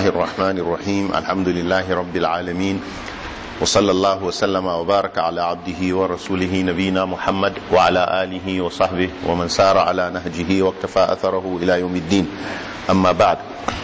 الله الرحمن الرحيم الحمد لله رب العالمين وصلى الله وسلم وبارك على عبده ورسوله نبينا محمد وعلى آله وصحبه ومن سار على نهجه واكتفى أثره إلى يوم الدين أما بعد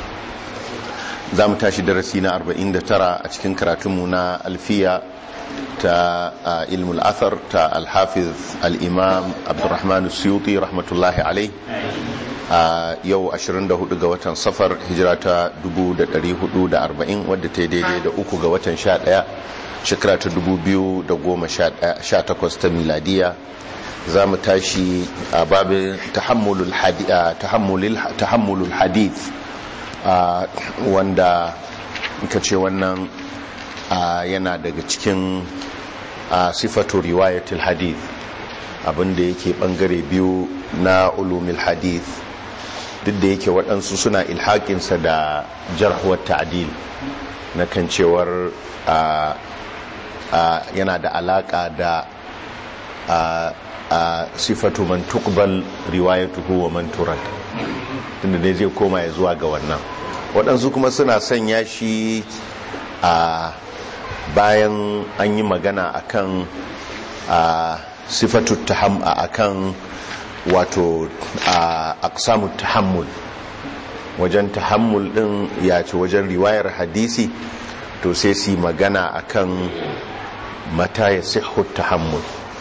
زام تاشي درسينا أربعين ترى أتكن كراتمنا ألفية تا علم الأثر تا الحافظ الإمام عبد الرحمن السيوطي رحمة الله عليه a yau 24 ga watan safar hijira ta 1440 wadda ta yi daidai da uku ga watan 11 shekara ta 2018 ta miladiya za mu tashi a babin tahammulul hadith wanda ka ce wannan yana daga cikin sifatu riwayatul hadith abinda yake bangare biyu na ulumil hadith duk da yake waɗansu suna ilhaƙinsa da jarhuwar ta'adil na kan cewar yana da alaƙa da sifatu man tuqbal riwayatuhu wa man turad tunda dai zai koma ya zuwa ga wannan waɗansu kuma suna sanya shi a bayan an yi magana akan sifatu taham akan wato a aksamu tahammul wajen tahammul din ya ce wajen riwayar hadisi to sai su magana akan mata ya sihu tahammul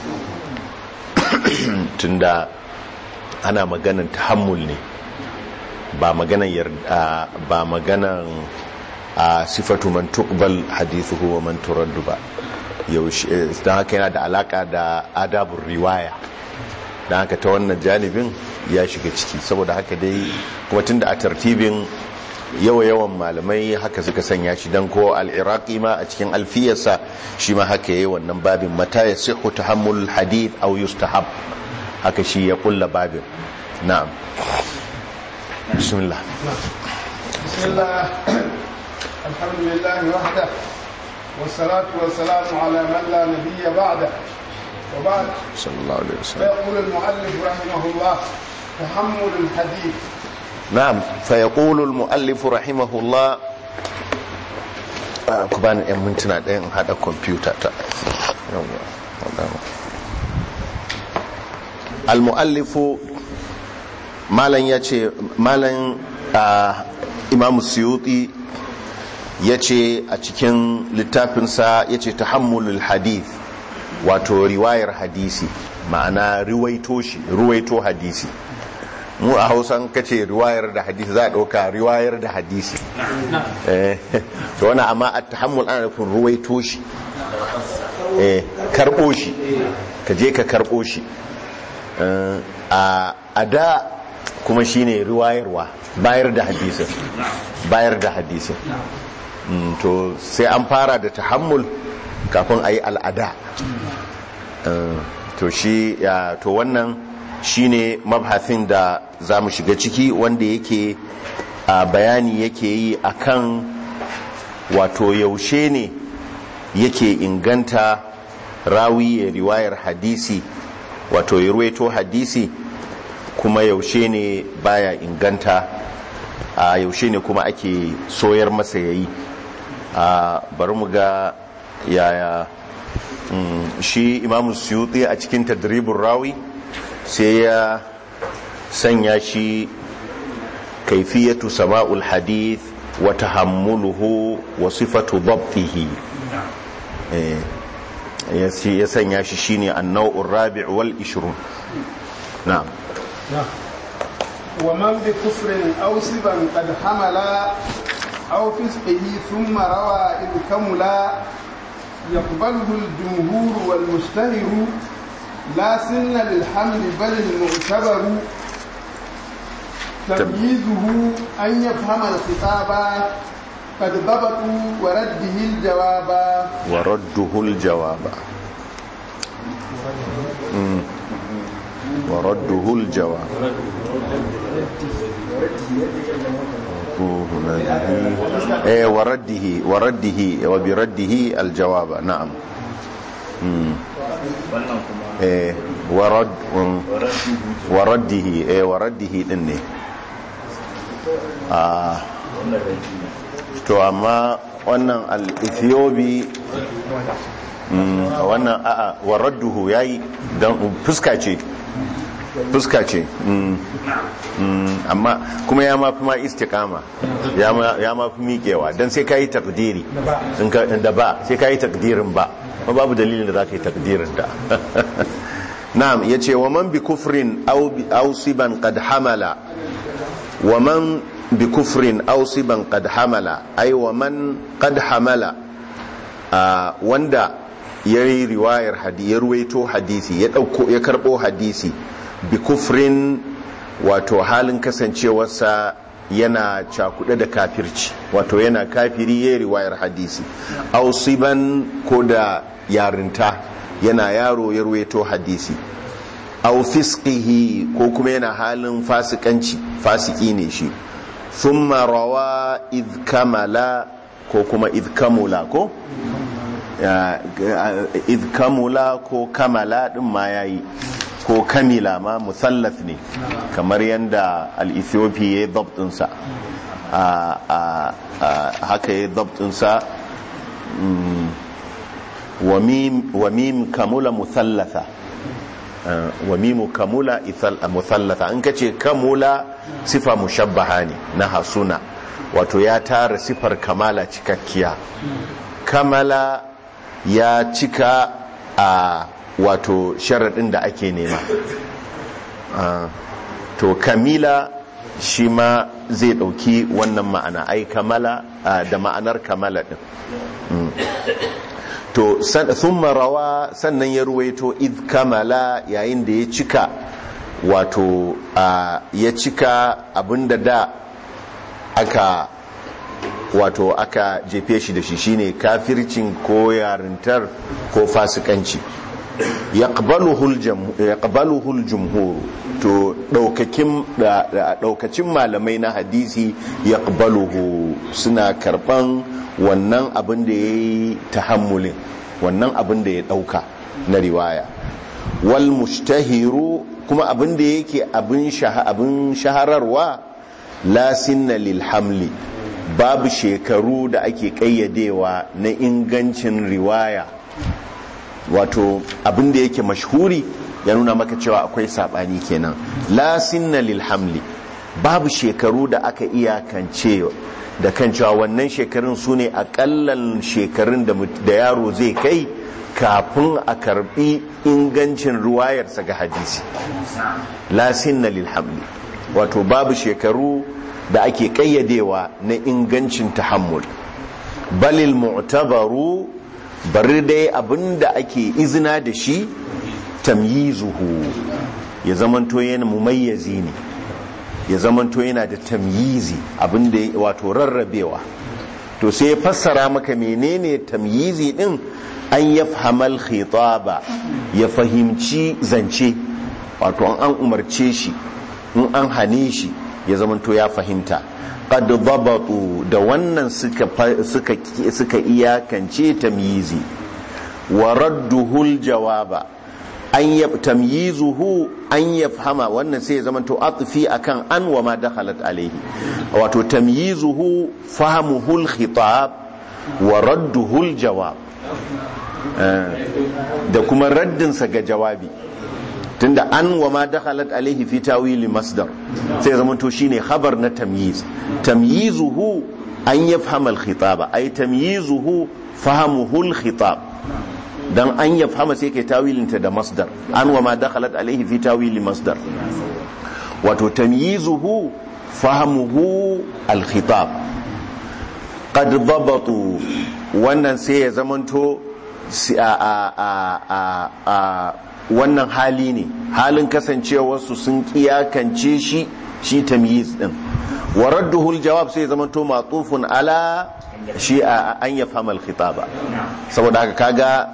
tunda ana maganan tahammul ne ba maganan yarda ba maganan a sifatu man tuqbal hadithuhu wa man turaddu ba yaushe don haka yana da alaka da adabun riwaya don haka ta wannan janibin ya shiga ciki saboda haka dai kuma tun da a tartibin yawa-yawan malamai haka suka sanya shi don ko al'iraki ma a cikin alfiyarsa shi ma haka yi wannan babin mata ya sihu ta hamul hadith au yustahab haka shi ya kulla babin na'am bismillah bismillah alhamdulillah wahda والصلاة والسلام على من لا نبي بعده وبعد صلى الله عليه وسلم فيقول المؤلف رحمه الله تحمل الحديث نعم فيقول المؤلف رحمه الله كبان yan mintuna ɗayan haɗa kwamfuta ta al-mu'allifu malan ya ce malan imamu suyuti ya ce a cikin littafinsa ya ce tahammulul hadith wato riwayar hadisi ma'ana riwaito shi ruwaito hadisi mu a hausan kace riwayar da hadisi za a ɗauka riwayar da hadisi to wani amma a tahammul ana nufin ruwaito shi karɓo shi ka je ka karɓo shi a da kuma shine riwayarwa bayar da hadisin bayar da hadisin to sai an fara da tahammul kafin a yi al'ada to shi to wannan shine mabhasin da za mu shiga ciki wanda yake bayani yake yi akan wato yaushe ne yake inganta rawi ya riwayar hadisi wato ya ruwaito hadisi kuma yaushe ne baya inganta a yaushe ne kuma ake soyar masa yayi bari mu ga yaya shi imamu suyuti a cikin tadribin rawi sai ya sanya shi kaifiyatu sama'ul hadith wa tahammuluhu wa sifatu dabtihi ya sanya shi shine an-naw'ur rabi' wal 20 na'am ومن بكفر أو سبا قد حمل أو فسقه ثم روى إن كملا يقبله الجمهور والمشتهر لا سن للحمل بل المعتبر تمييزه أن يفهم الخطاب قد ضبطوا ورده الجواب ورده الجواب مم. ورده الجواب ايه ورده ورده وبرده الجواب نعم eh warad waraddihi eh waraddihi din ne a to amma wannan al-ethiopi mm, wannan a'a waradduhu yayi dan fuska ce fuska ce mm, mm, amma kuma ya mafi ma istiqama ya ma ya mafi miƙewa dan sai kai takdiri in ka da ba sai kai takdirin ba kuma babu dalilin da zaka yi takdirin da na'am yace wa man bi kufrin aw bi aw siban qad hamala wa man bi kufrin aw siban qad hamala ay wa man qad hamala a wanda ya yi riwayar hadisi ya ruwaito hadisi ya dauko ya karbo hadisi bi kufrin wato halin kasancewarsa yana cakuɗe da kafirci wato yana kafiri ya yi riwayar hadisi aw siban ko da yarinta yana yaro ya ruwaito hadisi aw fisqihi ko kuma yana halin fasikanci fasiki ne shi thumma rawa id kamala ko kuma id kamula ko Ya, id kamula ko kamala din ma yayi ko kamila ma musallath ne kamar yadda al-ethiopi ya yi dabtinsa haka ya yi dabtinsa wa mim kamula musallatha wa mimu kamula musallatha in ka ce kamula sifa mushabbaha ne na hasuna wato ya tara sifar kamala cikakkiya kamala ya cika a wato sharaɗin da ake nema to kamila shi ma zai ɗauki wannan ma'ana ai kamala da ma'anar kamala ɗin to sun rawa sannan ya ruwaito id kamala yayin da ya cika wato ya cika abinda da aka wato aka jefe shi da shi shine kafircin ko yarintar ko fasikanci yaqbaluhul jumhur to daukacin malamai na hadisi yaqbaluhu suna karban wannan abin da yayi tahammulin wannan abin da ya dauka na riwaya wal mushtahiru kuma abin da yake abin shahararwa la sinna lil hamli babu shekaru da ake kayyadewa na ingancin riwaya wato abin da yake mashhuri ya nuna maka cewa akwai sabani kenan la sinna lil hamli babu shekaru da aka iyakance da kan cewa wannan shekarun su ne akallan shekarun da yaro zai kai kafin a karbi ingancin ruwayarsa ga hadisi la sinna lil hamli wato babu shekaru da ake kayyadewa na ingancin tahammul balil mu'tabaru bari dai abinda ake izina da shi tamyizuhu ya zamanto yana mumayyazi ne ya zamanto yana da tamyizi abinda wato rarrabewa to sai ya fassara maka menene tamyizi din an yafhamal khitaba ya fahimci zance wato an umarce shi in an hane shi ya zamanto ya fahimta qad dabatu da wannan suka suka suka iyakance tamyizi wa radduhu jawaba an yab tamyizuhu an yafhama wannan sai ya zamanto atfi akan an wa ma dakhalat alayhi wato tamyizuhu fahmuhu al-khitab wa radduhu al-jawab da kuma raddinsa ga jawabi tunda an wa ma dakhalat alaihi fi tawili masdar sai zama to shine khabar na tamyiz tamyizuhu an yafhama al-khitaba ay tamyizuhu fahamuhu al-khitab dan an yafhama sai kai tawilinta da masdar an wa ma dakhalat alaihi fi tawili masdar wato tamyizuhu fahamuhu al-khitab qad dabatu wannan sai ya zamanto a wannan hali ne halin kasancewarsu sun kiyakance shi shi tamyiz din wa radduhul jawab sai zama to matufun ala shi an yafhama al-khitaba saboda haka kaga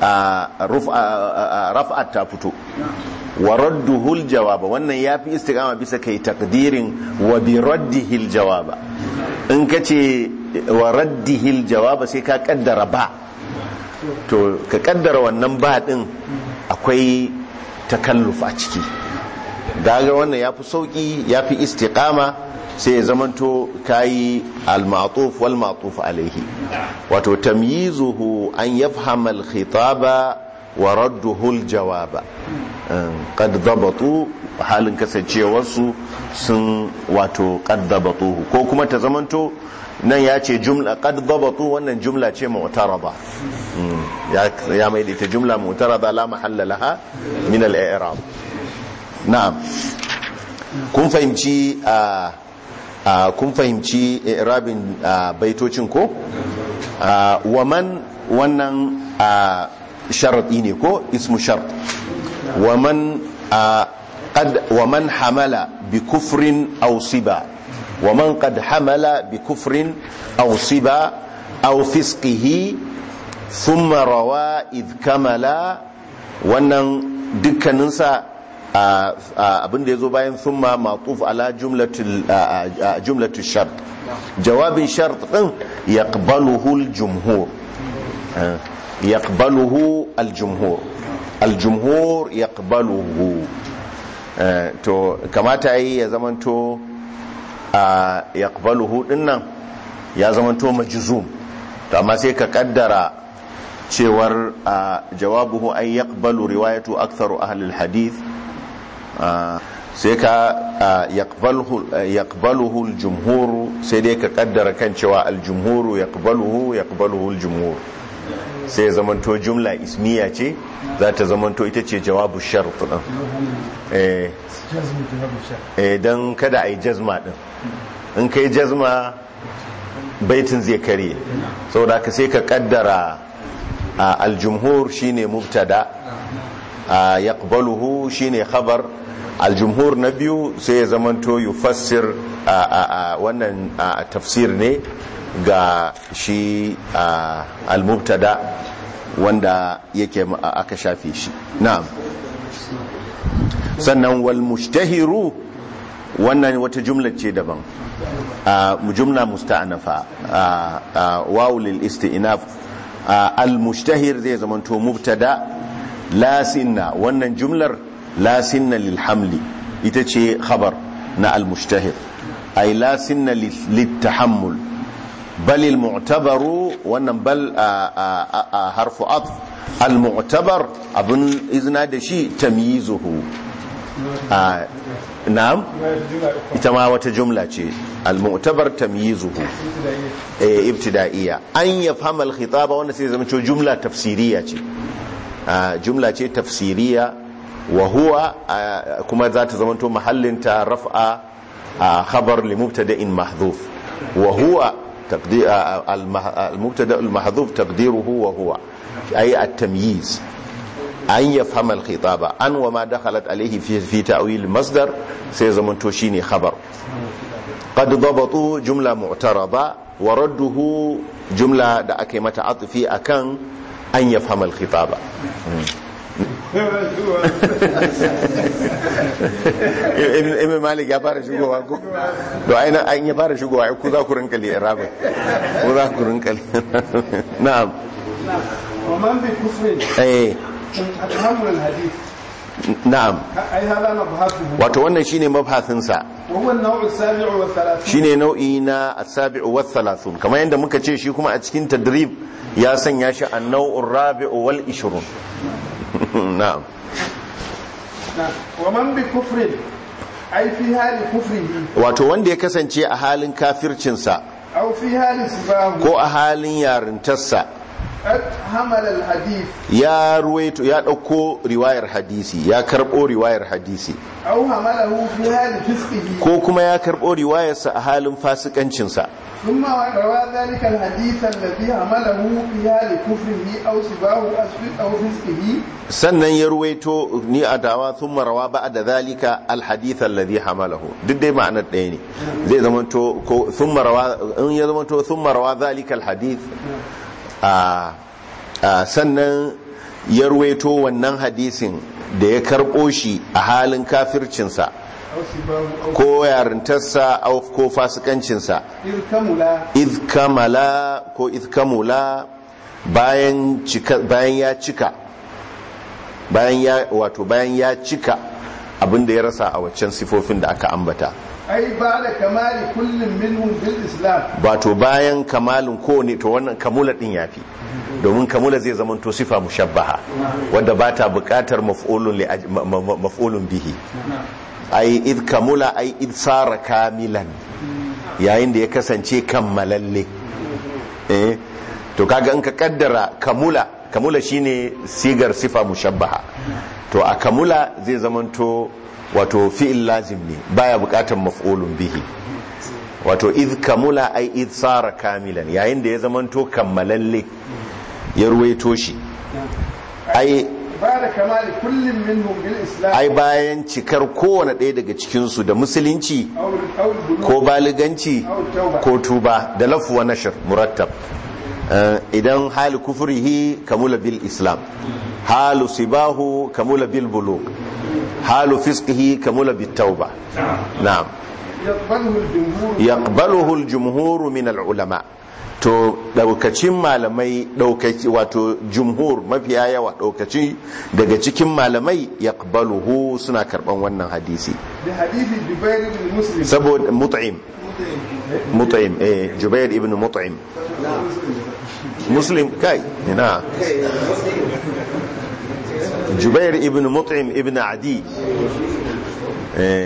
raf'at ta fito wa radduhul jawaba wannan yafi istiqama bisa kai takdirin wa bi raddihil jawaba in kace wa raddihil jawaba sai ka kaddara ba to ka kaddara wannan ba din akwai takalluf a ciki daga wannan ya fi sauƙi ya fi istiƙama sai ya zamanto kayi al-ma'tuf wal ma'tuf alaihi wato tamyizuhu an yafhama al-khitaba wa radduhu al-jawaba qad dabatu halin kasancewarsu sun wato qad dabatuhu ko kuma ta zamanto nan ya ce jumla qad dabatu wannan jumla ce mu'tarada ya ya mai da ita jumla mu'tarada la mahalla laha min al-i'rab na'am kun fahimci a kun fahimci i'rabin baitocin ko wa man wannan sharadi ne ko ismu shart wa man qad wa man hamala bi kufrin aw siba wa man qad hamala bi kufrin aw siba aw fisqihi thumma rawa id kamala wannan dukkaninsa abinda ya zo bayan thumma matuf ala jumlatul shart jawabin shart din yaqbaluhu al-jumhur yaqbaluhu al-jumhur al-jumhur yaqbaluhu to kamata yi ya zamanto yaqbaluhu dinnan ya zamanto majzum to amma sai ka kaddara cewar jawabuhu ay yaqbalu riwayatu aktharu ahli al-hadith sai ka yaqbaluhu al-jumhur sai dai ka kaddara kan cewa al-jumhur yaqbaluhu yaqbaluhu al-jumhur sai zamanto jumla ismiya ce za ta zamanto ita ce jawabu shart din eh dan kada ai jazma din in kai jazma baitin zai kare saboda ka sai ka kaddara al-jumhur shine mubtada yaqbaluhu shine khabar aljumhur na biyu sai ya zamanto yufassir a wannan tafsir ne ga shi almubtada wanda yake aka shafe shi na'am sannan wal mushtahiru wannan wata jumla ce daban jumla musta'anafa wawu lil isti'naf al mushtahir zai zamanto mubtada la sinna wannan jumlar la sinna lil hamli ita ce khabar na al mushtahir ay la sinna lit tahammul bal al mu'tabaru wannan bal harfu atf al mu'tabar abun izna da shi tamyizuhu na'am ita ma wata jumla ce al mu'tabar tamyizuhu eh ibtida'iyya an yafhama al khitaba wannan sai zama jumla tafsiriya ce jumla ce tafsiriya wa huwa kuma za ta zamanto mahallinta raf'a khabar li mubtada'in mahdhuf wa huwa al-mubtada al-mahdhuf taqdiruhu wa huwa ay at-tamyiz an yafhama al-khitaba an wa ma dakhalat alayhi fi fi ta'wil masdar sai zamanto shine khabar qad dabatu jumla mu'tarada wa radduhu jumla da aka yi mata atfi akan an yafhama al-khitaba ibn malik ya fara shigowa ko to aina an ya fara shigowa ku za ku rinka li'irabin ku za ku rinka na'am wa man bi kufrin eh athamu al-hadith na'am ai hada mabhathuhu wato wannan shine mabhasin sa wa huwa an-naw' as-sabi' wa thalathun shine nau'i na as-sabi'u wa thalathun kamar yadda muka ce shi kuma a cikin tadrib ya sanya shi an-naw'ur rabi'u wal 20 na'am wa man bi kufrin ai fi hali kufrihi wato wanda ya kasance a halin kafircinsa aw fi hali sibahu ko a halin yarintarsa qad hamala al-hadith ya ruwaito ya ɗauko riwayar hadisi ya karɓo riwayar hadisi aw hamalahu fi hali fisqihi ko kuma ya karɓo riwayarsa a halin fasikancinsa ثم روى ذلك الحديث الذي حمله في حال كفره أو سباه أو فسقه sannan ya ruwaito ni a dawa sun marawa ba da zalika alhadith alladhi hamalahu duk dai ma'anar ɗaya ne zai zamanto ko sun marawa in ya zamanto sun marawa zalika alhadith a sannan ya ruwaito wannan hadisin da ya karɓo shi a halin kafircinsa أو سباه أو ko yarintarsa au- ko fasikancinsa إذ كملا idh kamala ko idh kamula bayan cika bayan ya cika bayan ya wato bayan ya cika abin da ya rasa a waccan sifofin da aka ambata أي بعد كمال كل منهم بالإسلام wato bayan kamalin kowane to wannan kamula din yafi domin kamula zai zama to sifa mushabbaha wadda ba ta bukatar maf'ulun li aj- ma- ma- maf'ulun bihi ai id kamula ai id sara kamilan yayin da ya kasance kammalalle eh to kaga in ka kaddara kamula kamula shine sigar sifa mushabbaha to a kamula zai zamanto wato fi'il lazim ne baya bukatar maf'ulun bihi wato id kamula ai id sara kamilan yayin da ya zamanto kammalalle ya ruwaito shi ai بعد كمال كل منهم بالإسلام ai bayan cikar kowane ɗaya daga cikinsu da musulunci أو أو البلوغ ko baliganci أو التوبة ko tuba da lafuwa nashir murattab Eh, idan hali kufurihi kamula bil islam halu sibahu kamula bil buluk halu fiskihi kamula bil tauba na'am يقبله الجمهور yaqbaluhu al-jumhur min al-ulama to daukacin malamai daukaci wato jumhur mafiya yawa daukaci daga cikin malamai yaqbaluhu suna karban wannan hadisi بحديث جبير بن مسلم saboda mut'im mut'im eh jubair ibn mut'im muslim kai ina jubair ibn mut'im ibn adi eh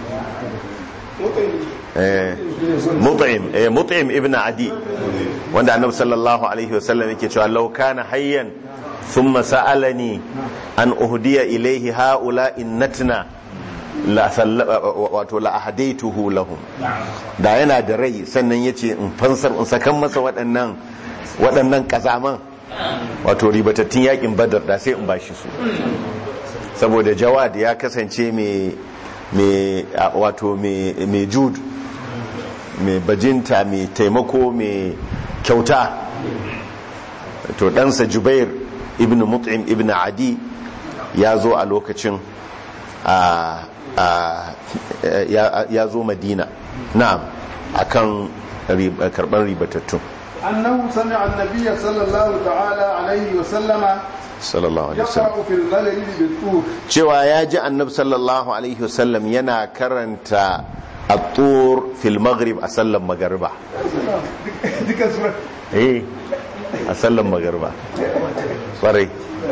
eh mut'im eh mut'im ibn adi wanda annabi sallallahu alaihi wasallam yake cewa law kana hayyan thumma sa'alani an uhdiya ilayhi haula innatna la salla- wato la ahadaituhu lahum da yana da rai sannan yace in fansar in sakan masa waɗannan waɗannan kazaman wato ribatattun yakin badar da sai in bashi su saboda jawad ya kasance mai mai a- wato mai mai jud mai bajinta mai taimako mai kyauta to ɗansa jubair ibn mut'im ibn adi ya zo a lokacin a a- ya ya zo madina na'am akan rib- karɓar ribatattun أنه سمع النبي صلى الله تعالى عليه وسلم sallallahu alaihi wasallam يقرأ في الغلل بالطور cewa ya ji annabi sallallahu alaihi wasallam yana karanta at-tur fil maghrib a sallan magariba ذيك سورة eh a sallan magariba kwarai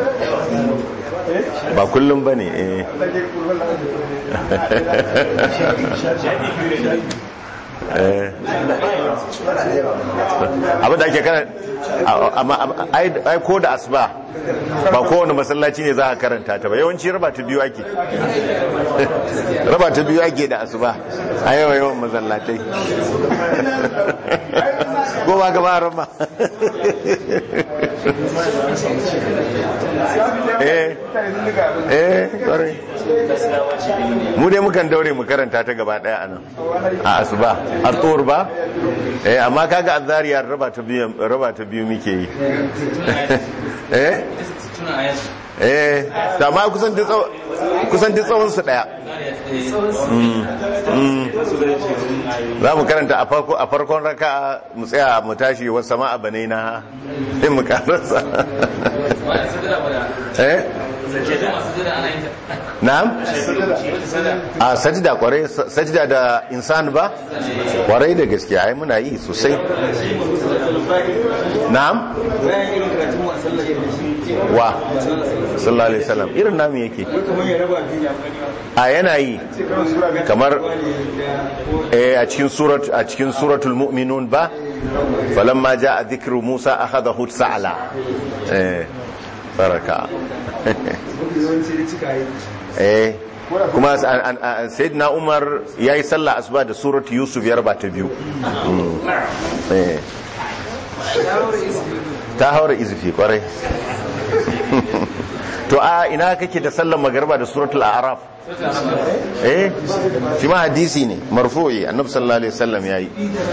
ba kullum ba ne eh Eh. abin da ake kana amma ai ai ko da asuba ba kowane masallaci ne za a karanta ta ba yawanci raba ta biyu ake raba ta biyu ake da asuba a yawa yawan masallatai ko ba gaba rama eh eh kwarai mu dai mukan daure mu karanta ta gaba daya anan a asuba a tsohor ba eh amma kaga azariya raba ta biyu raba ta biyu muke yi eh eh da ma kusan duk tsawon kusan duk tsawon su daya Mm, mm. za mu karanta a farko a farkon raka mu tsaya mu tashi wasu sama a banai na in mu karasa eh na'am a sajida kwarai sajida da insan ba kwarai da gaskiya ai muna yi sosai na'am wa sallallahu alaihi wasallam irin namu yake a yana yi kamar eh, a cikin surat a cikin suratul mu'minun ba falamma jaa dhikru musa akhadahu sa'la eh baraka eh kuma an- an- an- sayyidina umar yayi sallah asuba da surat yusuf ya raba ta biyu Mm. eh ta haura izifi kwarai to a ina kake da sallar magarba da suratul a'raf eh shi ma hadisi ne marfu'i annabi sallallahu alaihi wasallam yayi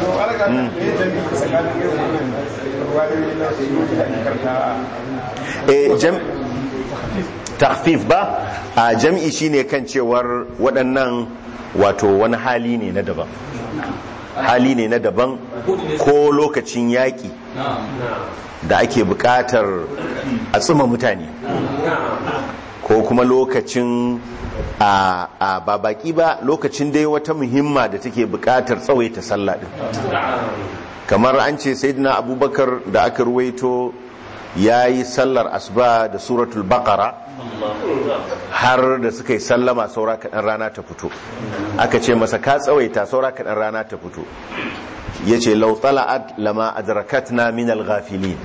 eh jam takhfif ba a jam'i shine kan cewar waɗannan wato wani hali ne na daban hali ne na daban ko lokacin yaƙi da ake buƙatar a tsuma mutane ko kuma lokacin a a ba baki ba lokacin dai wata muhimma da take bukatar tsawaita sallah din kamar an ce sayyidina abubakar da aka ruwaito ya yi sallar asuba da suratul baqara har da suka yi sallama saura kaɗan rana ta fito aka ce masa ka tsawaita saura kaɗan rana ta fito ya ce lautala'at lama adrakatna min al-ghafilin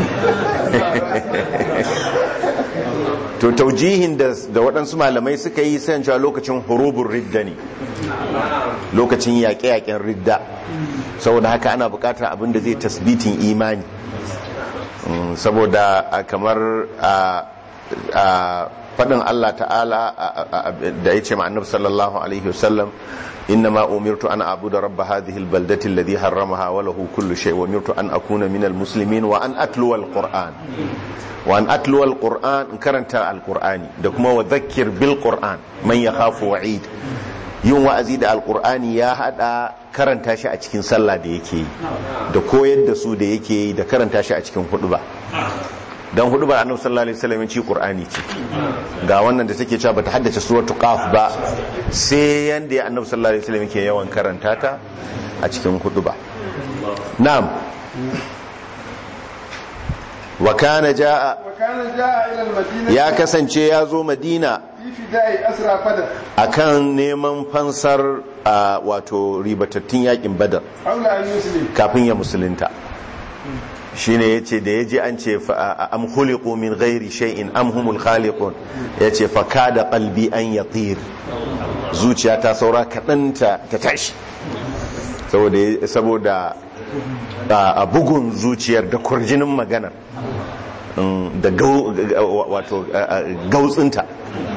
to taujihin da da waɗansu malamai suka yi sai cewa lokacin hurubun ridda ne lokacin yaƙe-yaƙen ridda saboda haka ana buƙatar abin da zai tasbitin imani Mm, saboda a kamar a a faɗin Allah ta'ala a- a- a- da ya ce ma'annab sallallahu alaihi wasallam inna ma umirtu an abu da rabba hadhihi albaldati alladhi harramaha wa lahu kullu shay wa umirtu an akuna min almuslimin wa an atluwa alquran wa an atluwa alquran in karanta alqurani da kuma wa dhakkir bil qur'an man yakhafu wa'id yin wa'azi da alqur'ani ya hada karanta shi a cikin sallah da yake yi da koyar da su da yake yi da karanta shi a cikin huduba dan hudubar annabi sallallahu alaihi wasallam ci qur'ani ce ga wannan da take cewa bata haddace suratul qaf ba sai yanda ya annabi sallallahu alaihi wasallam ke yawan karanta ta a cikin huduba na'am wa kana jaa وكان جاء إلى المدينة ya kasance ya zo madina في فداء أسرى بدر akan neman fansar a, wato ribatattun yakin badar حول أن يسلم kafin ya musulunta shine yace da yaji an ce fa- a- am khuliqu min ghairi shay'in am humul khaliqun yace fa kada qalbi an yatir zuciya ta saura kadan ta ta tashi saboda saboda a a bugun zuciyar da kurjinin maganar mm, da gau wato a- a- gautsinta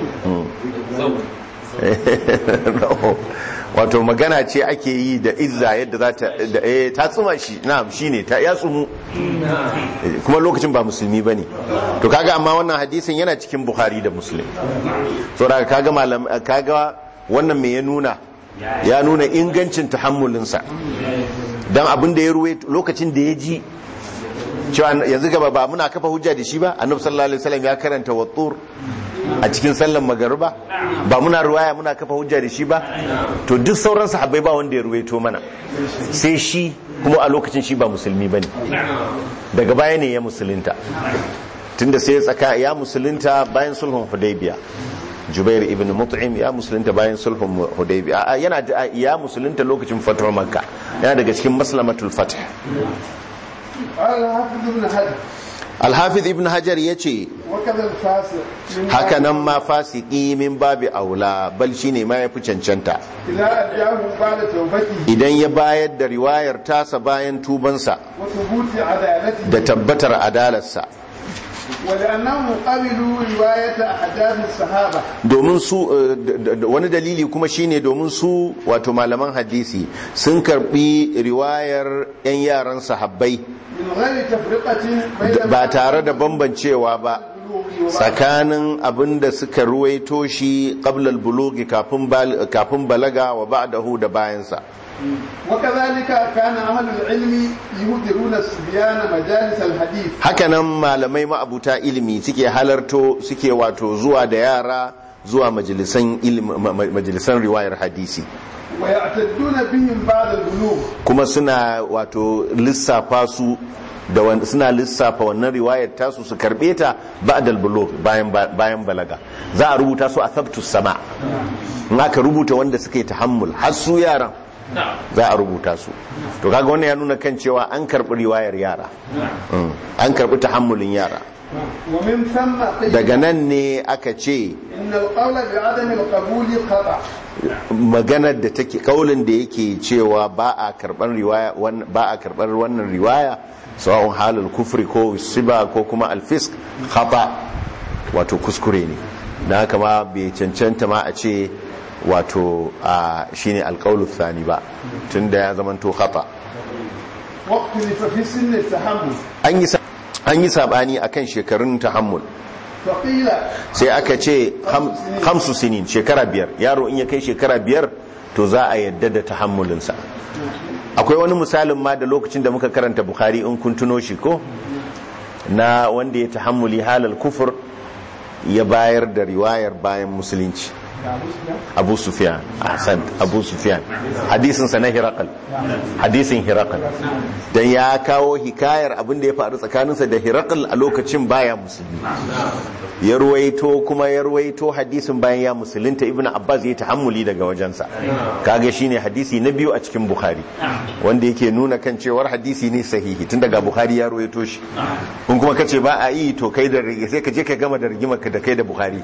wato magana ce ake yi da izza yadda za ta da eh ta tsuma shi na'am shine ta ya tsumu Eh, kuma lokacin ba musulmi bane to kaga amma wannan hadisin yana cikin bukhari da muslim saboda kaga malam kaga wannan me ya nuna ya nuna ingancin tahammulinsa dan abin da ya ruwe lokacin da ya ji cewa yanzu gaba ba muna kafa hujja da shi ba annabi sallallahu alaihi wasallam ya karanta wattur a cikin sallan magariba ba muna ruwaya muna kafa hujja da shi ba to duk sauran sahabbai ba wanda ya ruwaito mana sai shi kuma a lokacin shi ba musulmi bane daga baya ne ya musulunta tunda sai ya tsaka ya musulunta bayan sulhun hudaybiya Jubair ibn Mut'im ya musulunta bayan sulhun Hudaybiya a yana da ya musulunta lokacin fatuwar Makka yana daga cikin maslamatul fath قال الحافظ ابن حجر Al-Hafiz ibn Hajar yace وكذا الفاسق من haka nan ma fasiki min babi aula bal shine ma yafi cancanta إذا أدعاه بعد توبته idan ya bayar da riwayar tasa bayan tubansa وثبوت عدالته da tabbatar adalarsa ولأنهم قبلوا رواية أحداث الصحابة domin su eh, da- da- wani dalili kuma shine domin su wato malaman hadisi sun karbi riwayar 'yan yaran sahabbai من غير تفرقة بين ba tare da bambancewa ba البلوغ وبعد tsakanin abin da suka ruwaito shi qablal bulugi kafin bal- kafin balaga wa ba'dahu da bayansa وكذلك كان أهل العلم يهدرون الصبيان مجالس الحديث hakanan malamai ma'abuta ilimi suke halarto suke wato zuwa da yara zuwa majalisan ilimi ma- ma- majalisan riwayar hadisi ويعتدون بهم بعد البلوغ kuma suna wato lissafa su da wan- suna lissafa wannan riwayar tasu su karbe ta ba'dal bulugh bayan bayan balaga za a rubuta su a thabtus sama in aka rubuta wanda suka yi tahammul har su yaran za a rubuta su to kaga wannan ya nuna kan cewa an karbi riwayar yara Mm. an karbi tahammulin yara ومن ثم قيل daga nan ne aka ce إن القول بعدم القبول خطأ maganar da take kaulin da yake cewa ba a karban riwaya wan- ba a karbar wannan riwaya sawa'un halal kufri ko siba ko kuma alfisk khata wato kuskure ne dan haka ma bai cancanta ma a ce wato a shine alqaulu thani ba tunda ya zamanto khata واختلف في سن التحمل an yi sa- an yi sabani akan shekarun tahammul فقيل sai aka ce ham- hamsu sinin shekara biyar yaro in ya kai shekara biyar to za a yadda da tahammulinsa akwai wani misalin ma da lokacin da muka karanta bukhari in kun tuno shi ko na wanda ya tahammuli halal kufur ya bayar da riwayar bayan musulunci abu sufyan ahsan abu sufyan hadisin sa na hirakal hadisin hirakal dan ya kawo hikayar abin da ya faru tsakaninsa da hirakal a lokacin baya musulmi ya ruwaito kuma ya ruwaito hadisin bayan ya musulunta ibnu abbas ya tahammuli daga wajensa kaga shine hadisi na biyu a cikin bukhari wanda yake nuna kan cewar hadisi ne sahihi tun daga bukhari ya ruwaito shi kun kuma kace ba a yi to kai da sai ka je ka gama da rigimar ka da kai da bukhari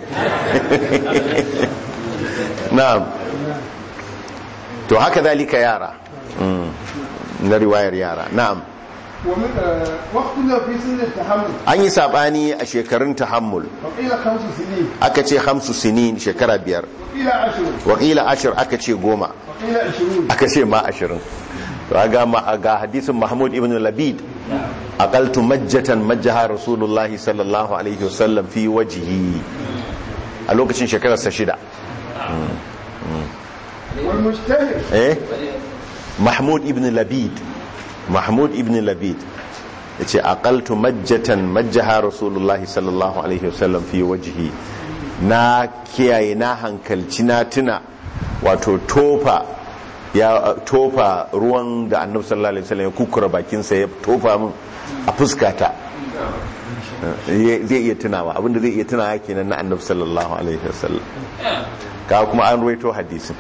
na'am to haka zalika yara na riwayar yara na'am واختلف في سن التحمل an yi sabani a shekarun tahammul وقيل خمس سنين aka ce hamsu sinin shekara biyar وقيل عشر wakila ashir aka ce goma وقيل عشرون aka ce ma ashirin to ga ma ga hadisin mahmud ibn labid aqaltu majjatan majjaha rasulullahi sallallahu alaihi wasallam fi wajhi a lokacin shekararsa shida والمجتهد eh mahmud ibn labid mahmud ibn labid ya ce aqaltu majjatan majjaha rasulullahi sallallahu alaihi wasallam fi wajhi na kiyaye na hankalci na tuna wato tofa ya tofa ruwan da annabi sallallahu alaihi wasallam ya kukura bakinsa ya tofa min a fuskata zai iya tunawa abinda zai iya tunawa kenan na annabi sallallahu alaihi wasallam ka kuma an ruwaito hadisin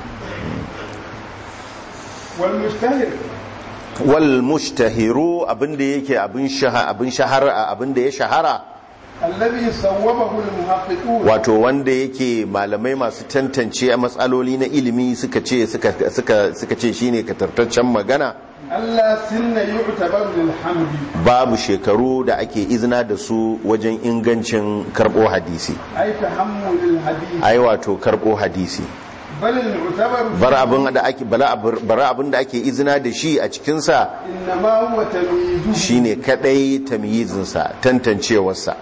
والمجتهد wal mushtahiru abinda yake abin shahara abin shahara abinda ya shahara الذي صوبه المحققون wato wanda yake malamai masu tantance a matsaloli na ilimi suka ce suka suka suka ce shine katartaccen magana ألا سن يعتبر للحمد babu shekaru da ake izina da su wajen ingancin karbo hadisi أي تحمل الحديث ai wato karbo hadisi بل المعتبر bar abin da ake bala bar abin da ake izina da shi a cikin sa إنما هو تمييزه shine kadai tamyizin sa tantancewarsa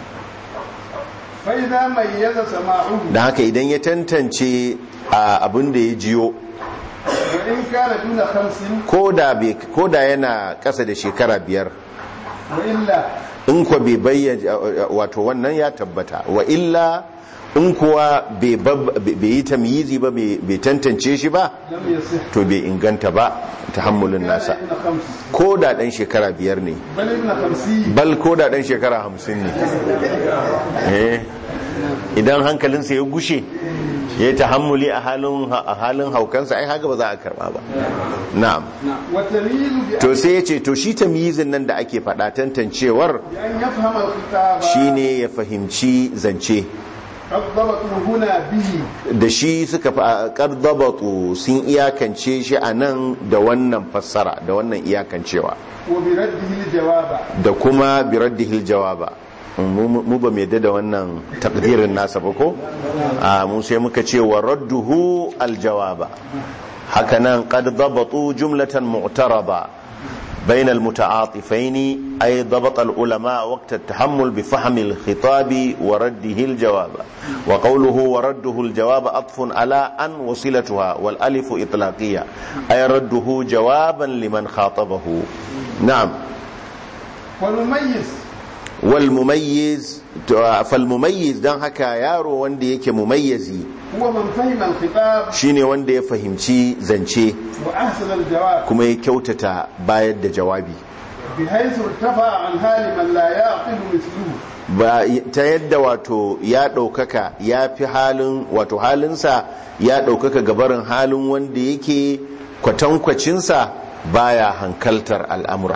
فإذا ميز سماعه dan haka idan ya tantance a abin da ya jiyo وإن كان دون خمس ko da yana ƙasa da shekara biyar وإلا in kuwa bai bayyana wato wannan ya tabbata wa illa in kuwa bai bab- bai yi tamyizi ba bai bai tantance shi ba لم يصح to bai inganta ba tahammulin كان nasa ابن خمس ko da ɗan shekara biyar ne بل ابن خمسين bal ko da ɗan shekara hamsin ne Eh, idan hankalinsa ya gushe ya yi tahammuli a halin a halin haukansa ai haka ba za a karba ba na'am والتمييز to sai ya ce to shi tamyizin nan da ake faɗa tantancewar بأن يفهم الخطاب shine ya fahimci zance قد ضبطوا هنا به da shi suka fa qardabatu sun iyakance shi a nan da wannan fassara da wannan iyakancewa وبرده الجواب da kuma biraddihil jawaba mu mu ba mai da wannan takdirin nasa ba ko a mu sai muka ce wa radduhu aljawaba hakanan qad dabatu jumlatan mu'tarada بين المتعاطفين أي ضبط العلماء وقت التحمل بفهم الخطاب ورده الجواب وقوله ورده الجواب أطف على أن وصلتها والألف إطلاقية أي رده جوابا لمن خاطبه نعم والمميز والمميز فالمميز دان haka yaro wanda yake mumayyizi هو من فهم الخطاب shine wanda ya fahimci zance وأحسن الجواب kuma ya kyautata bayar da jawabi بحيث ارتفع عن حال من لا يعقل مثله ba ta yadda wato ya ɗaukaka ya fi halin wato halinsa ya ɗaukaka gabarin halin wanda yake kwatankwacinsa baya hankaltar al'amura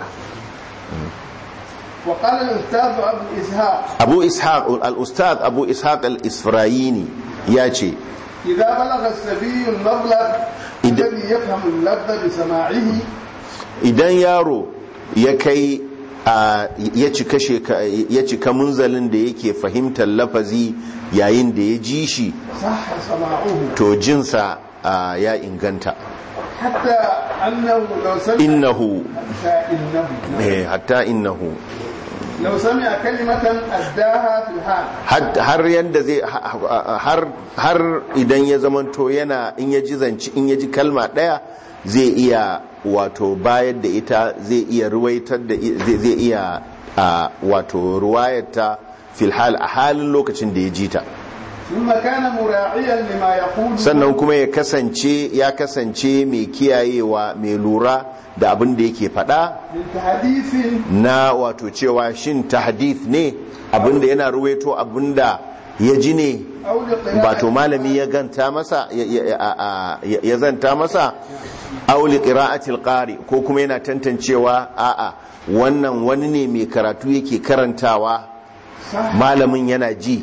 وقال الأستاذ أبو إسحاق abu ishaq al-ustad abu ishaq al-isfrayini ya ce إذا بلغ السبي المبلغ إذا- الذي يفهم اللفظ بسماعه idan yaro ya kai a ya cika sheka- ya cika munzalin da yake fahimtar lafazi yayin da ya ji shi صح سماعه to jinsa a, ya inganta حتى أنه لو سمع innahu حتى إنه eh, hatta innahu لو سمع كلمة أداها في الحال Had- har yanda zai ha- har har idan ya zamanto yana in ya ji zanci in ya ji kalma daya zai iya wato bayar da ita zai iya ruwaitar da i- zai zai iya a, wato ruwayarta fil hal a halin lokacin da ya ji ta ثم كان مراعيا لما يقول sannan kuma ya kasance ya kasance mai kiyayewa mai lura da abin da yake faɗa من تحديث na wato cewa shin tahdith ne abin da yana ruwaito abin da ya ji ne أو لقراءة bato malami ya ganta masa ya- ya- a- a- ya ya zanta masa auli qira'atil qari ko kuma yana tantancewa a'a wannan wani ne mai karatu yake karantawa صح malamin yana ji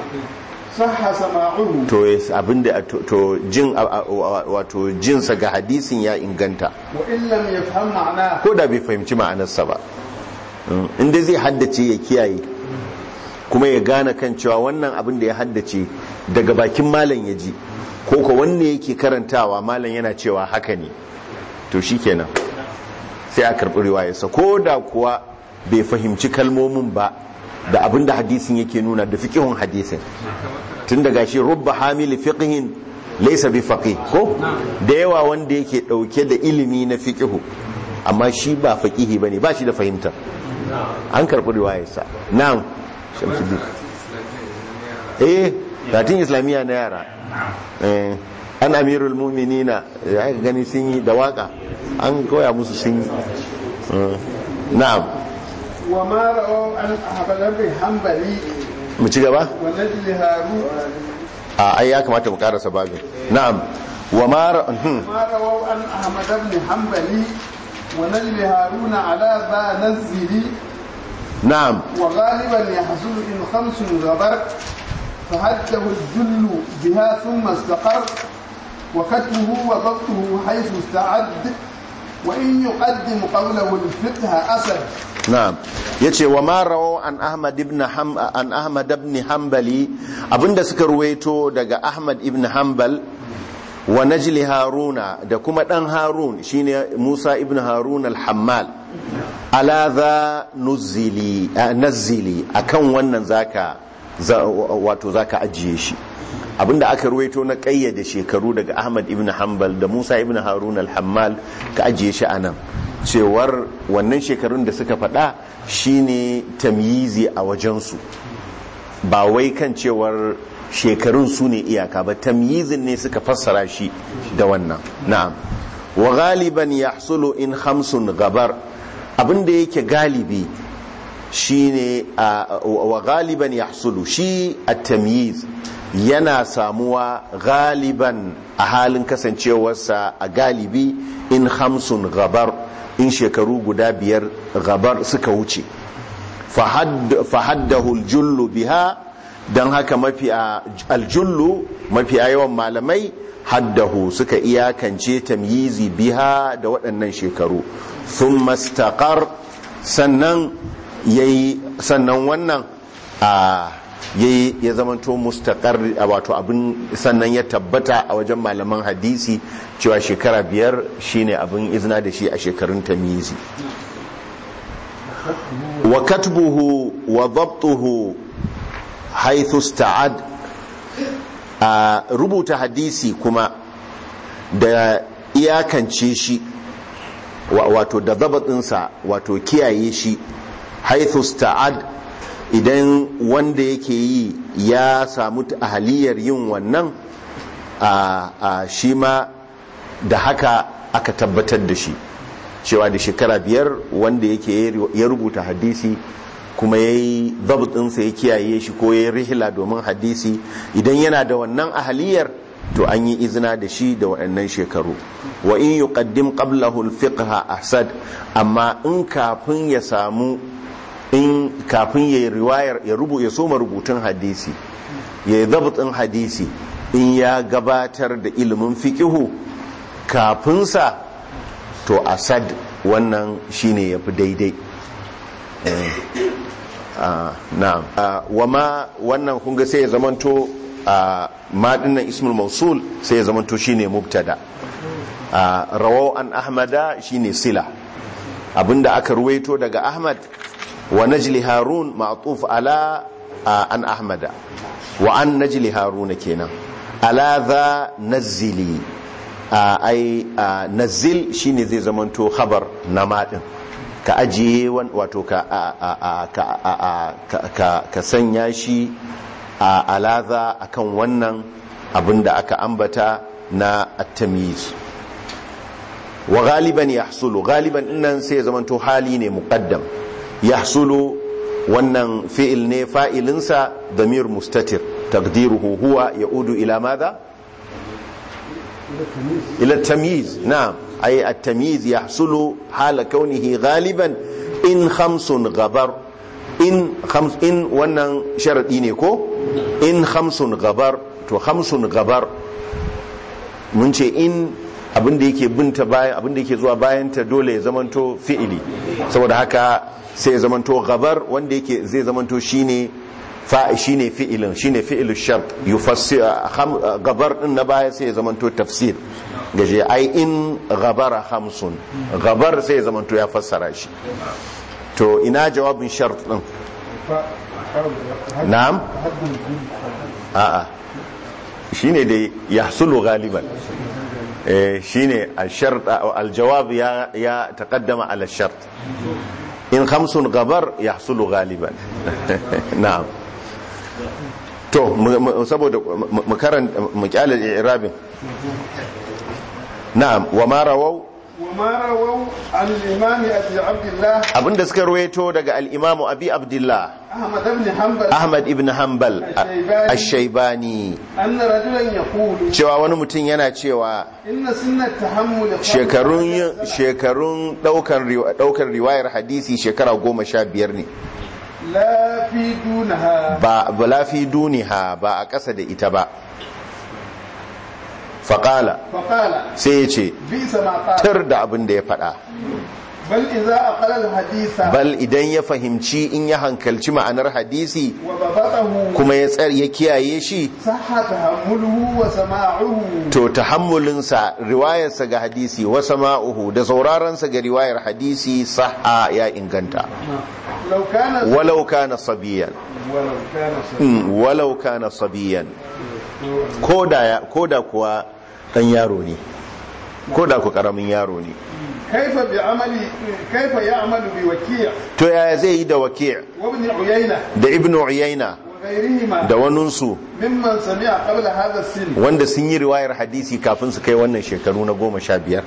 صح سماعه to yes, abinda to, to jin a- a- wa- wato jinsa ga hadisin ya inganta وإن لم يفهم معناه ko da bai fahimci ma'anarsa ba Mm, inda zai haddace ya kiyaye kuma ya gane kan cewa wannan abin da ya haddace daga bakin malam ya ji ko ko wanne yake karantawa malam yana cewa haka ne to shikenan sai a karɓi riwayarsa ko da kuwa bai fahimci kalmomin ba da abin da hadisin yake nuna da fiqhun hadisin tun daga shi rubba hamili fiqhin laysa bi faqih ko da yawa wanda yake dauke da ilimi na fiqhu amma shi ba faqihi bane ba shi da fahimta an karɓi riwayarsa na'am shamsuddin eh katin islamiyya na yara eh an amirul mu'minina ya aka gani sun yi da waka an koya musu sun yi Eh, na'am وما رووا عن أحمد بن حنبلي mu ci gaba ونجل هارون a ai ya kamata mu karasa babin na'am wa ma ra- hmm. ما رووا عن أحمد بن حنبلي ونجل هارون على ذا نزل na'am وغالبا يحصل إن خمس غبر فحده الجل بها ثم استقر وكتبه وضبطه حيث استعد وإن يقدم قوله الفقه أسد na'am yace wa ma rawaw an ahmad ibn ham an ahmad ibn hanbali abinda suka ruwaito daga ahmad ibn hanbal wa najli haruna da kuma dan harun shine musa ibn harun al-hammal ala za nuzili a, nazili akan wannan zaka za, wato zaka ajiye shi abinda aka ruwaito na kayyade shekaru daga ahmad ibn hanbal da musa ibn harun al-hammal ka ajiye shi anan cewar wannan shekarun da suka faɗa shine tamyizi a wajensu ba wai kan cewar shekarun su ne iyaka ba tamyizin ne suka fassara shi da wannan na'am wa galiban yahsulu in khamsun gabar abinda yake galibi shine a- wa galiban yahsulu shi at-tamyiz yana samuwa galiban a halin kasancewarsa a galibi in hamsun gabar in shekaru guda biyar gabar suka wuce fahaddahu aljullu biha don haka mafi aljullu mafi yawan malamai haddahu suka iyakance tamyizi biha da waɗannan shekaru sun mastakar sannan yayi sannan wannan a yayi ya zamanto mustaqar wato abin sannan ya tabbata a wajen malaman hadisi cewa shekara biyar shine abin izina da shi a shekarun tamizi wa katbuhu wa dhabtuhu haythu sta'ad a rubuta hadisi kuma da iyakance shi wato da zabatinsa wato kiyaye shi haythu sta'ad idan wanda yake yi ya samu ahaliyar yin wannan a shi ma da haka aka tabbatar da shi cewa da shekara biyar wanda yake ya rubuta hadisi kuma ya yi ɗinsa ya kiyaye shi ko ya yi rihila domin hadisi idan yana da wannan ahaliyar to an yi izina da shi da waɗannan shekaru wa in yi ƙaddim ƙablahu alfiqha ahsad amma in kafin ya samu in kafin ya yi riwayar ya rubu ya soma rubutun hadisi ya yi ɗin hadisi in ya gabatar da ilimin fiƙihu kafinsa to asad wannan shine ya fi daidai na'am wama wannan kunga sai ya zamanto ma dinnan ismul mausul sai ya zamanto shine mubtada rawau an ahmada shine sila abinda aka ruwaito daga ahmad wa najli harun ma'tuf ala an ahmada wa an najli haruna kenan ala za nazili ai nazil shine zai zamanto khabar na madin ka ajiye wan- wato ka a- a- a- ka- a- a- ka- ka- ka sanya shi a alaza akan wannan abin da aka ambata na at-tamyiz wa galiban yahsulu galiban dinnan sai ya zamanto hali ne muqaddam yahsulu wannan fi'il ne fa'ilinsa damir mustatir taqdiruhu huwa yaudu ila madha ila tamyiz na'am ay at-tamyiz yahsulu hala kaunihi galiban in khamsun gabar in khams in wannan sharadi ne ko in khamsun gabar to khamsun gabar mun ce in abinda yake binta bayan abinda yake zuwa bayan ta dole ya zamanto fi'ili saboda haka sai ya zamanto gabar wanda yake zai zamanto shine fa shine fi'ilin shine fi'ilu shart yufassir kham- gabar din na baya sai ya zamanto tafsir gaje ai in gabara khamsun gabar sai ya zamanto ya fassara shi to ina jawabin shart din na'am a'a shine dai yahsulu galiban eh shine al-shart al-jawab ya ya taqaddama ala shart in khamsun gabar yahsulu galiban na'am to mu- mu- saboda mu mu karanta mu kyale irabin na'am wa ma rawau وما رووا عن الإمام أبي عبد الله abinda suka ruwaito daga al-imamu abi abdullah أحمد بن حنبل ahmad ibn hanbal ash-shaybani أن رجلا يقول cewa wani mutum yana cewa إن سن التحمل shekarun yin- shekarun daukan riwa- daukar riwayar hadisi shekara goma sha biyar ne لا في دونها ba bala fi duniha ba a ƙasa da ita ba faƙala فقال sai ya ce بئس ما قال tar da abin da ya faɗa بل إذا أقل الحديث bal idan ya fahimci in ya hankalci ma'anar hadisi وضبطه kuma ya tsar ya kiyaye shi صح تحمله وسماعه to tahammulinsa riwayarsa ga hadisi wa sama'uhu da sauraronsa ga riwayar hadisi sahha ya inganta لو كان walau kana sabiyan ولو كان صحيح. Mm, walau kana sabiyan koda ya- koda kuwa dan yaro ne koda ku karamin yaro ne كيف بعمل كيف يعمل بوكيع to yaya zai yi da waki' وابن عيينة da ibnu uyayna وغيرهما da waninsu ممن سمع قبل هذا السن wanda sun yi riwayar hadisi kafin su kai wannan shekaru na goma sha biyar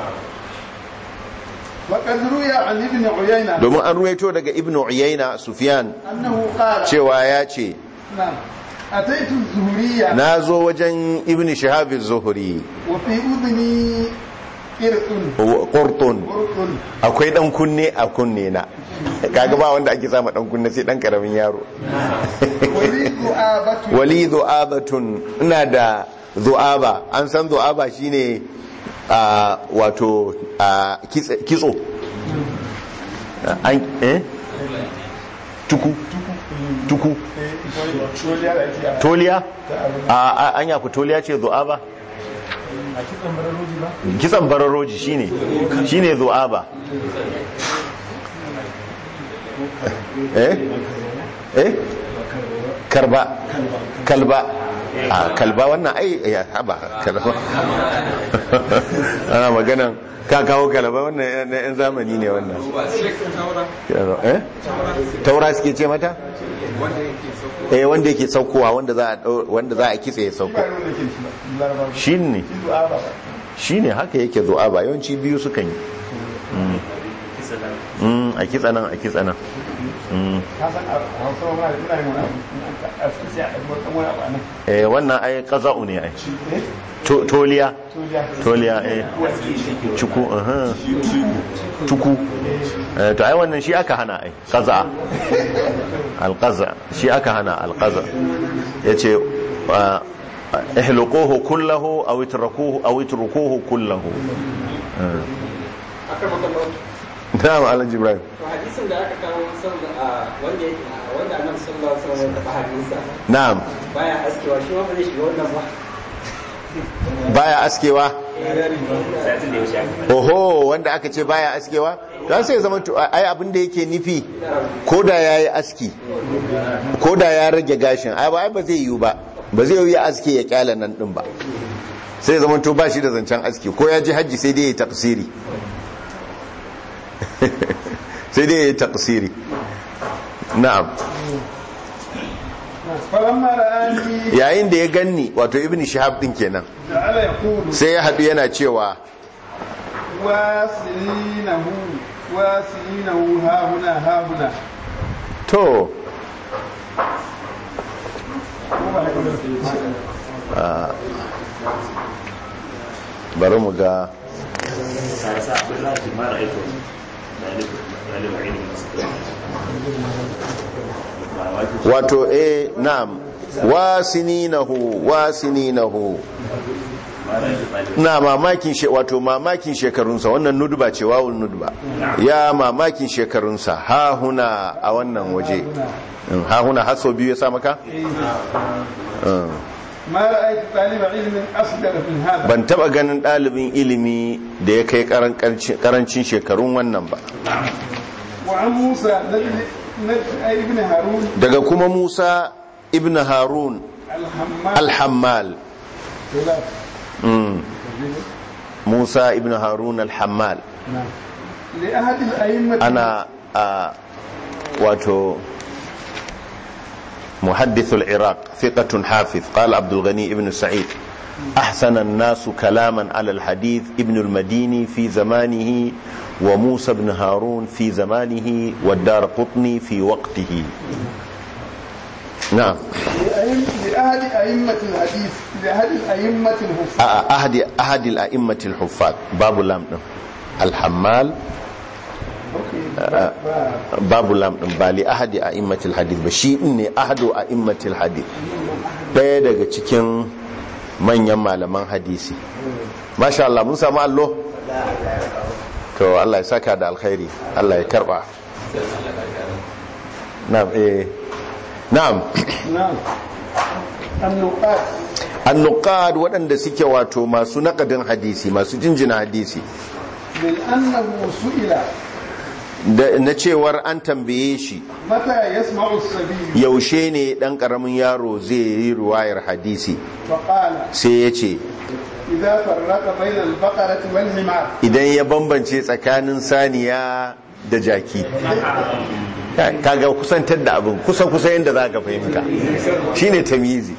وقد روي عن ابن عيينة domin an ruwaito daga ibnu uyayna sufyan أنه قال cewa ya ce نعم أتيت الزهرية na zo wajen ibn shihab zuhuri وفي أذني قرط qurtun قرط akwai dan kunne a kunne na kaga ba wanda ake sama dan kunne sai dan karamin yaro ولي ذؤابة wali du'abatun ina da du'aba an san du'aba shine a wato a kitse- kitso an eh tuku tuku toliya a a- an yafi toliya ce du'aba kitsan bararoji shine shine du'aba eh eh karba kalba a kalba wannan ai ya haba kalba ana maganan ka kawo kalba wannan na yan zamani ne wannan eh taura suke ce mata eh wanda yake saukowa wanda za a dau- wanda za a kitse ya sauko shine shine haka yake zuwa ba yawanci biyu sukan yi Mm. Mm, a kitsa nan a kitsa nan Mm. eh wannan ai qaza'u ne ai To- toliya toliya eh cuku aha tuku Eh, to ai wannan shi aka hana ai qaza alqaza shi aka hana alqaza yace ah, ihluquhu kullahu aw itrakuhu aw itrukuhu kullahu Eh. na'am alhaji ibrahim to hadisin da aka kawo sallah a wanda yake wanda annabi sallallahu alaihi wasallam ya taba hadisa na'am baya askewa shi ma ba zai shiga wannan ba baya askewa oho wanda aka ce baya askewa don sai zama to ai abin da yake nufi ko da ya yi aski ko da ya rage gashin ai ba ai ba zai yiwu ba ba zai yiwu ya aske ya kyala nan din ba sai zama to ba shi da zancen aski ko ya ji hajji sai dai ya tafsiri sai dai ya yi taqsiri na'am falamma ra'ani yayin da ya ganni wato ibn shihab din kenan ja'ala yaqulu sai ya haɗu yana cewa wasilinahu wasilinahu ha huna ha huna to bari mu ga wato eh na'am wasininahu wasininahu na mamakin she wato mamakin shekarunsa wannan nudba ce wawul nudba ya mamakin shekarunsa ha huna a wannan waje Mm, ha huna har sau biyu ya sa maka Mm. ma ra'aytu taliba ilmin asghar min hada ban taba ganin ɗalibin ilimi da ya kai karancin shekarun wannan ba wa an musa najli ibn harun daga kuma musa ibn harun al-hammal alhammal Mm. musa ibn harun alhammal li ahad al-a'immah ana a wato محدث العراق ثقة حافظ قال عبد الغني ابن سعيد أحسن الناس كلاما على الحديث ابن المديني في زمانه وموسى بن هارون في زمانه والدار قطني في وقته نعم لأهل أئمة الحديث لأهل الأئمة الحفاظ أحد أحد الأئمة الحفاظ باب لام الحمال babu lam din ba li ahadi a immatil hadith ba shi din ne ahadu a immatil hadith daya daga cikin manyan malaman hadisi masha Allah mun samu allo to Allah ya saka da alkhairi Allah ya karba na'am eh na'am نعم النقاط annuqad waɗanda suke wato masu naƙadin hadisi masu jinjina hadisi من أنه سئل da na cewar an tambaye shi متى يسمع السبيل yaushe ne ɗan ƙaramin yaro zai yi ruwayar hadisi فقال sai ya ce إذا فرق بين البقرة والحمار idan ya bambance tsakanin saniya da jaki kaga kusantar da abin kusa kusa yadda za ka fahimta shine tamizi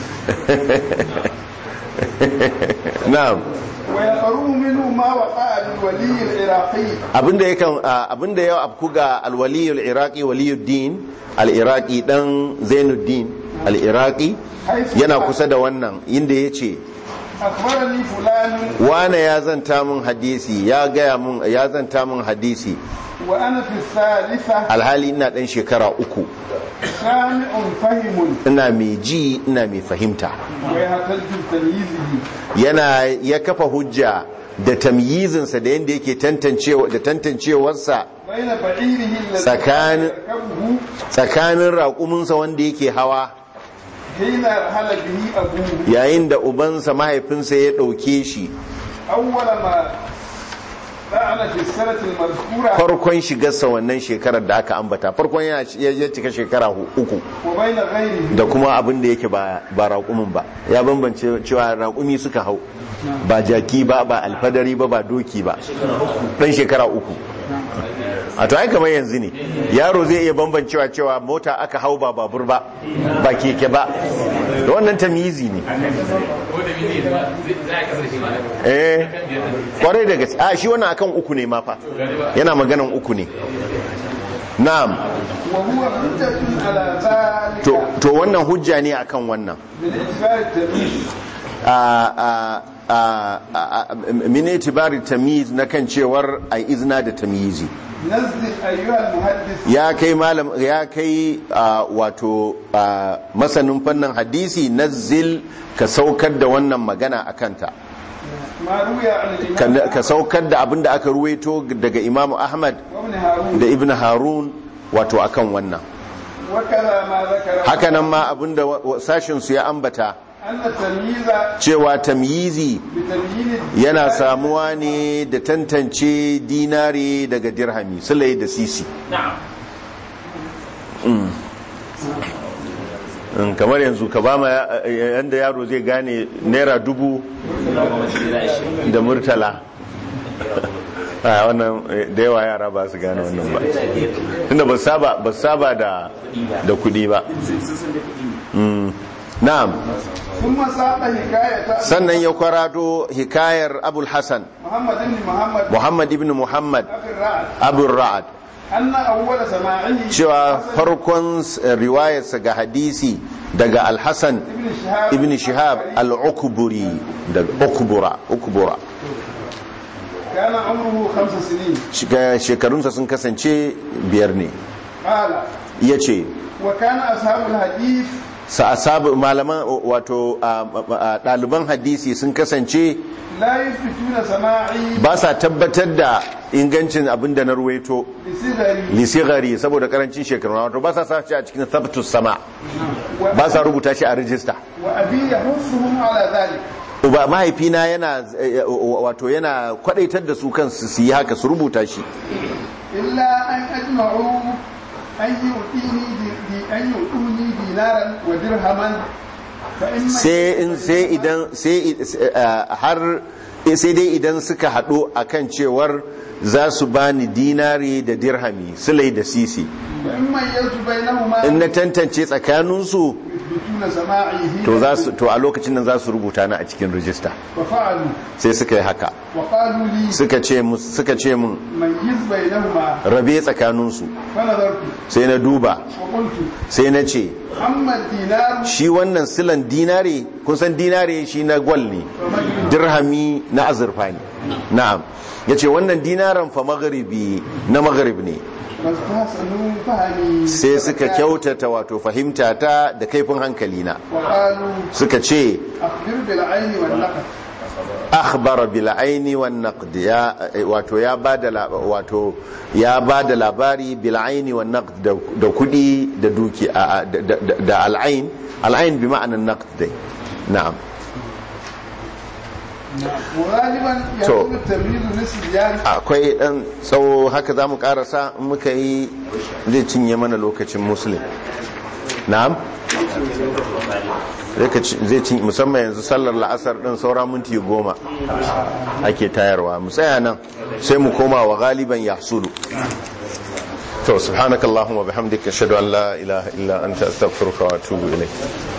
na'am ويقرؤ منه ما وقع للولي العراقي abinda ya kan abinda ya afku ga alwaliyul iraqi waliyuddin al-iraqi dan zainuddin al-iraqi yana kusa da wannan inda yace أخبرني فلان wane ya zanta min hadisi ya gaya min ya zanta min hadisi وأنا في الثالثة alhali ina dan shekara uku سامع فهم ina mai ji ina mai fahimta ويهتز بتمييزه yana ya kafa hujja da tamyizinsa da yadda yake tantancewa da tantancewarsa بين بعيره الذي سكان- يركبه tsakanin raƙuminsa wanda yake hawa حين رحل به أبوه yayin da ubansa mahaifinsa ya ɗauke shi أول ما فعل في السنة المذكورة farkon shigarsa wannan shekarar da aka ambata farkon yana ya cika shekara hu- uku وبين غيره da kuma abin da yake ba ba raƙumin ba ya bambance cewa raƙumi suka hau ba jaki ba ba alfadari ba ba doki ba ɗan shekara uku a to ai kamar yanzu ne yaro zai iya bambancewa cewa mota aka hau ba babur ba ba keke ba da wannan tamizi ne eh kwarai da gaske a shi wannan akan uku ne ma fa yana maganan uku ne na'am وهو حجة على ذلك to to wannan hujja ne akan wannan بالإجبار التمييز a a a a min itibari tamyiz na kan cewar ai izna da tamyizi نزل أيها المحدث ya kai malam ya kai a, wato a, masanin fannin hadisi nazzil ka saukar da wannan magana a kanta ما روي عن ka, الإمام ka saukar da abin da aka ruwaito daga imamu ahmad وابن هارون da ibn harun wato akan wannan وكذا ما ذكر hakanan ma abin da sashinsu ya ambata أن التمييز cewa tamyizi بتبيين yana samuwa ne da tantance dinari daga dirhami sulai da sisi Mm, kamar yanzu ka ba ma yanda yaro zai gane naira dubu da murtala a wannan eh, da yawa yara ba su gane wannan ba tunda ba su saba ba su saba da da kudi ba Mm. na'am ثم ساق حكاية sannan ya kwarato hikayar abul hasan محمد بن محمد muhammad ibn muhammad أخي الرعد abul ra'ad أن أول سماعه cewa farkon eh, riwayarsa ga hadisi daga al-hasan ابن شهاب ibn shihab al-ukburi daga ukbura ukbura كان عمره خمس سنين Shiga- shekarunsa sun kasance biyar ne قال ya ce وكان أصحاب الحديث sa'asabu malaman wato a- a- ɗaliban hadisi sun kasance لا يثبتون سماعي ba sa tabbatar da ingancin abin da na ruwaito بصغري lisigari saboda karancin shekaru wato ba sa sa shi a cikin sabtus sama ba sa rubuta shi a rijista وأبي يحثهم على ذلك uba mahaifina yana eh, wato yana kwadaitar da su kansu su yi haka su rubuta shi إلا أن أجمعوا أن يؤتيني دي- دي- أن يؤتوني دينارا ودرهما فإما sai in sai idan sai eh, har sai dai idan suka haɗu akan cewar za su bani dinari da dirhami sulai da sisi فإما يجب بينهما in na tantance tsakaninsu يثبتون سماعه to za su to a lokacin nan za su rubuta ni a cikin rijista ففعلوا sai suka yi haka وقالوا لي suka ce mu suka ce mun ميز بينهما rabe tsakaninsu فنظرت sai na duba وقلت sai na ce أما الدينار shi wannan silan dinare kun san dinare shi na gwal ne dirhami na azurfa ne na'am ya ce wannan dinaran fa magharibi na magharib ne فاستحسنوا فهمي sai suka kyautata wato fahimta ta da kaifin hankali na وقالوا suka ce أخبر بالعين والنقد akhbara bil aini wan naqd ya wato ya bada la- wato ya bada labari bil aini wan naqd da, da kudi da duki a- a- da, da, da al ain al ain bi ma'anan naqd dai na'am وغالبا يكون التمريض للصبيان akwai dan tsawo haka zamu karasa in muka yi zai cinye mana lokacin muslim na'am Zai ka ci- zai cinye musamman yanzu sallar la'asar din saura minti goma ake tayarwa mu tsaya nan sai mu koma wa galiban yahsulu to subhanakallahumma bihamdika ashhadu an la ilaha illa anta astaghfiruka wa atubu ilayk